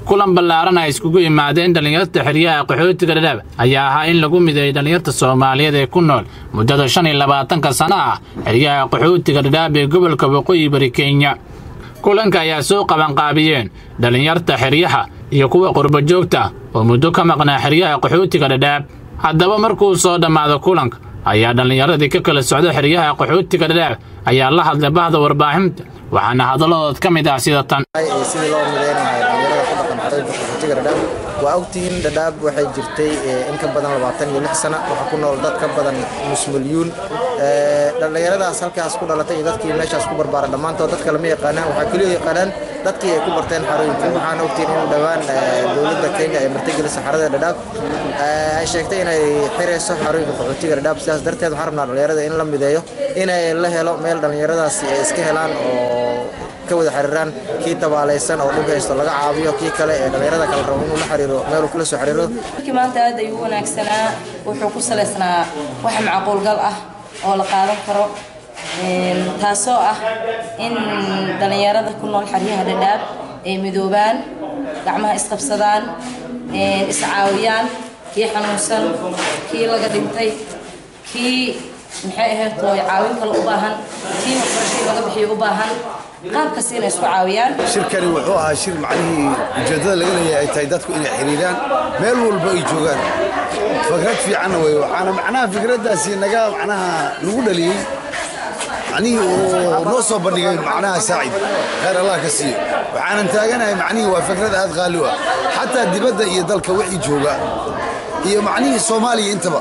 kulan ballaaran ay iskugu yimaadeen dhallinyarta xeryaha qaxootiga dhadhaab ayaa ahaa in lagu mideeyey dhallinyarta soomaaliyeed ee ku nool muddada shan iyo labaatanka sana ah xeryaha qaxootiga dhadhaab ee gobolka waqooyi bari kenya kulanka ayaa soo qabanqaabiyeen dhallinyarta xeryaha iyo kuwa qurba joogta oo muddo ka maqnaa xeryaha qaxootiga dhadhaab haddaba markuu soo dhammaado kulanka ayaa dhallinyaradii ka kala socda xeryaha qaxootiga dhadhaab ayaa la hadlay bahda warbaahinta waxaana hadalladood ka mid ah sida tan sidii loo mideynayo dhalinyarada ku dhaqan xarooyinka qaxootiga dhadhaab waa ogtihiin dhadhaab waxay jirtay in ka badan labaatan iyo lix sana waxaa ku nool dad ka badan nus milyuun dhallinyaradaas halkaas ku dhalatay iyo dadkii meeshaas ku barbaaray dhammaantood dadka lama yaqaanaan waxaa keliya yaqaanaan dadkii ay ku barteen xarooyinka waxaana ogtihiin in dhowaan dowladda kenya ay martigelisa xarada dhadhaab ay sheegtay inay xirayso xarooyinka qaxootiga dhadhaab sidaas darteed waxaan rabnaa dhallinyarada in la mideeyo inay la helo meel dhallinyaradaasi ay iska helaan oo ka wada xiriiraan kii tabaalaysan oo dhib haysto laga caawiyo kii kale ee dhallinyarada kala rabo inuu la xiriiro meeluu kula soo xiriiro markii maanta aad ayuu wanaagsanaa wuxuu ku salaysnaa wax macquulgal ah oo la qaadan karo taasoo ah in dhallinyarada ku nool xeryaha dhadhaab ay midoobaan gacmaha isqabsadaan iscaawiyaan kii xanuunsan kii laga dhintay kii maxay ahayd tooy caawin kale u baahan kii waxbarashadii laga bixiyo u baahan qaabkas inay isku caawiyaan shirkani wuxuu ahaa shir macnihii ujeeddada laga leeyahay ay tahay dadku inay xiriiraan meel walba ay joogaan fikrad fiicanna wey waxaana macnaha fikraddaasi naga macnaha nagu dhaliyey macnihii uu noo soo bandhigay macnaha saacid khayr allah ka siiyo waxaanan taaganahay macnihii waa fikrad aad qaali u ah xataa dibadda iyo dalka wixii jooga iyo macnihii soomaaliya intaba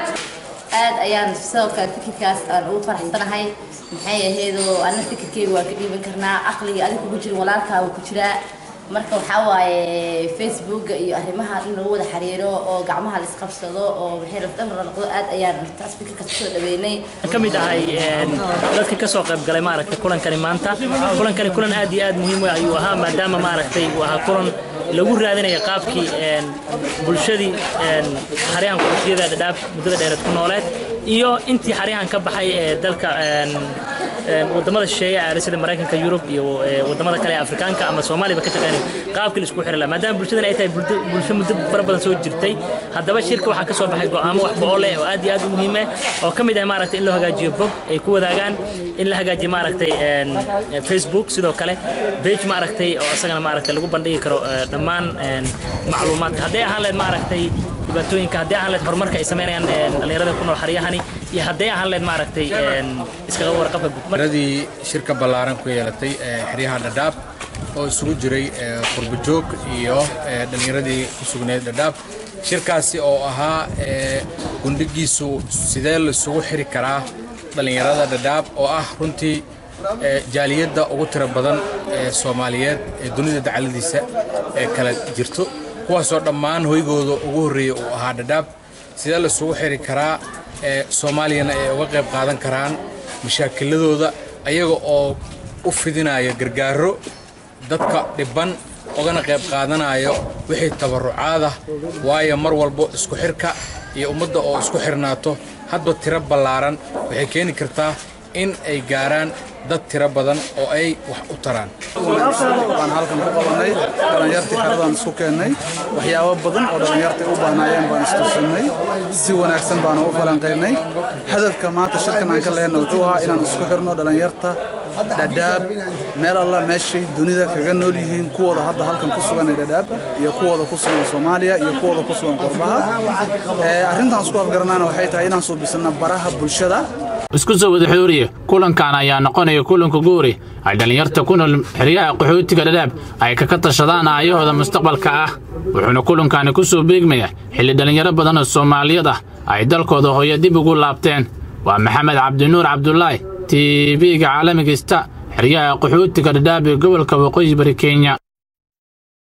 aad ayaan sidoo kale fikirkaas aan ugu faraxsanahay maxay ahaydoo anna fikirkeyga waa ka dhiiban karnaa caqliga adig kugu jira walaalkaa wuu ku jiraa marka waxaa waaye facebooka iyo arrimaha in lagu wada xiriiro oo gacmaha la isqabsado oo maxay lafdhamar la noqdo aad ayaan taas fikirkaas kusoo dhaweynay ka mid ahay dadka kasoo qayb galay maaragtay kulankani maanta kulankani kulan aad iyo aad muhiim u ayuu ahaa maadaama maaragtay uu ahaa kulan lagu raadinaya qaabkii bulshadii xaryahan qaxootiyada dhadhaab muddada dheereed ku nooleed iyo intii xaryahan ka baxay ee dalka wadamada shisheeye aaday sida maraykanka yurub iyo wadamada kale ee afrikaanka ama soomaaliba ka shaqeynay qaabkii la isku xiri lahaa maadaama bulshadan ay tahay bulsho muddo fara badan soo jirtay haddaba shirka waxaa kasoo baxay go'aamo wax bo leh oo aad iyo aad u muhiim ah oo ka mid ah maaragtay in loo hagaajiyo bog ay ku wadaagaan in la hagaajiyo maaragtay facebook sidoo kale page maaragtay oo isagana maaragtay lagu bandhigi karo dhammaan macluumaadka hadday ahaan leed maaragtay dhibaatooyinka haddii ahaan leed horumarka ay sameynayaan dhallinyarada ku nool xaryahani iyo hadday ahaan leed maaragtay iskaga warqabka guudmaradii shirka ballaaran ku yeelatay xeryaha dhadhaab oo isugu jiray qurbajoog iyo dhallinyaradii ku sugneed dhadhaab shirkaasi oo ahaa gundhigiisu sidee laisugu xiri karaa dhallinyarada dhadhaab oo ah runtii jaaliyadda ugu tiro badan ee soomaaliyeed ee dunida dacaladiisa ee kala jirto kuwaasoo dhammaan hoygooda ugu horreeya uu ahaa dhadhaab sidee laisugu xiri karaa soomaaliyana ay uga qayb qaadan karaan mashaakiladooda ayaga oo u fidinaya gargaaro dadka dhibban ugana qayb qaadanayo wixii tabarucaadah waayo mar walbo isku xirka iyo ummadda oo isku xirnaato hadba tiro ballaaran waxay keeni kartaa in ay gaaraan dad tiro badan oo ay wax u taraan waan halkan ku qabanay dhallinyartii xeradaan isku keennay waxyaabo badan oo dhallinyartii u baahnaayeen baan istusinay si wanaagsan baana u falanqaynay hadafka maanta shirkan aan ka lehna wuxuu ahaa inaan isku xirno dhallinyarta dhadhaab meel alla meeshay dunida kaga nool yihiin kuwooda hadda halkan ku sugan ee dhadhaab iyo kuwooda ku sugan soomaaliya iyo kuwooda ku sugan qurbaha arrintaan isku afgaranaana waxay tahay inaan suubisana baraha bulshada isku soo wada xooriye kulankan ayaa noqonaya kulanka guuri ay dhallinyarta ku nool xeryaha qaxootiga dhadhaab ay kaka tashadaan aayahooda mustaqbalka ah wuxuuna kulankani ku soo beegmaya xilli dhallinyaro badan oo soomaaliyad ah ay dalkooda hooyo dib ugu laabteen waa maxamed cabdinuur cabdulaahi tv-ga caalamiga sta xeryaha qaxootiga dhadhaab ee gobolka waqooyi bari kenya